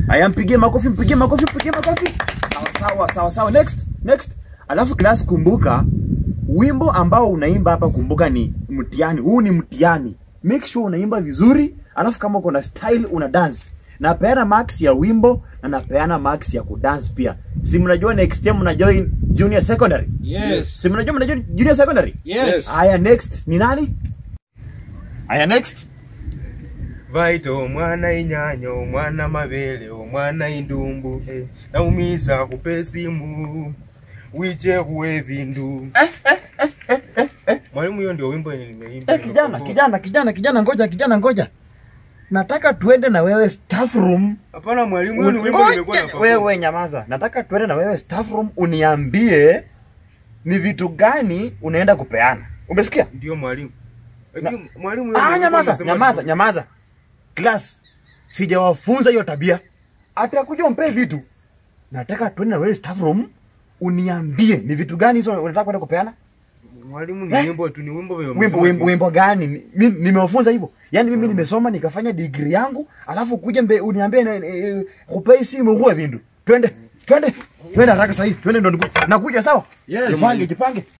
Aya, mpigie makofi, mpigie makofi, mpigie makofi. Sawa sawa sawa sawa. Next, next. Alafu class, kumbuka wimbo ambao unaimba hapa, kumbuka ni mtihani. Huu ni mtihani. Make sure unaimba vizuri, alafu kama uko na style una dance. Napeana marks ya wimbo na napeana marks ya kudance pia. Si mnajua next time mna join junior secondary? Yes. Si mnajua mna join junior secondary? Yes. Aya, next ni nani? Aya, next. vaita omwana inyanya omwana mabele omwana indumbu eh, naumiza kupe simu wiche kuwe vindu mwalimu hiyo ndio wimbo yenye nimeimba Eh, kijana, kijana, kijana, kijana, ngoja, kijana, ngoja. Nataka tuende na wewe staff room. hapana mwalimu hiyo ni wimbo Ngoja, nimekuwa na wewe nyamaza. Nataka tuende na wewe staff room uniambie ni vitu gani unaenda kupeana. Umesikia? ndio mwalimu Na- Lakini mwalimu hiyo Ah, ndio nyamaza, unasema- nyamaza, nyamaza. Class, sijawafunza hiyo tabia. Atakuja umpe vitu. Nataka tuende na wewe staff room uniambie ni vitu gani hizo unataka kwenda kupeana. mwalimu ni Eh? wimbo tu ni wimbo vile wimbo umesema wimbo, tu. wimbo gani Ni- mi- nimewafunza hivyo yaani mimi nimesoma nikafanya degree yangu alafu kuja mbe uniambie na- eh, kupei simu huwe vindu twende twende twende haraka sahii twende ndo niku- nakuja sawa Yes. jipange jipange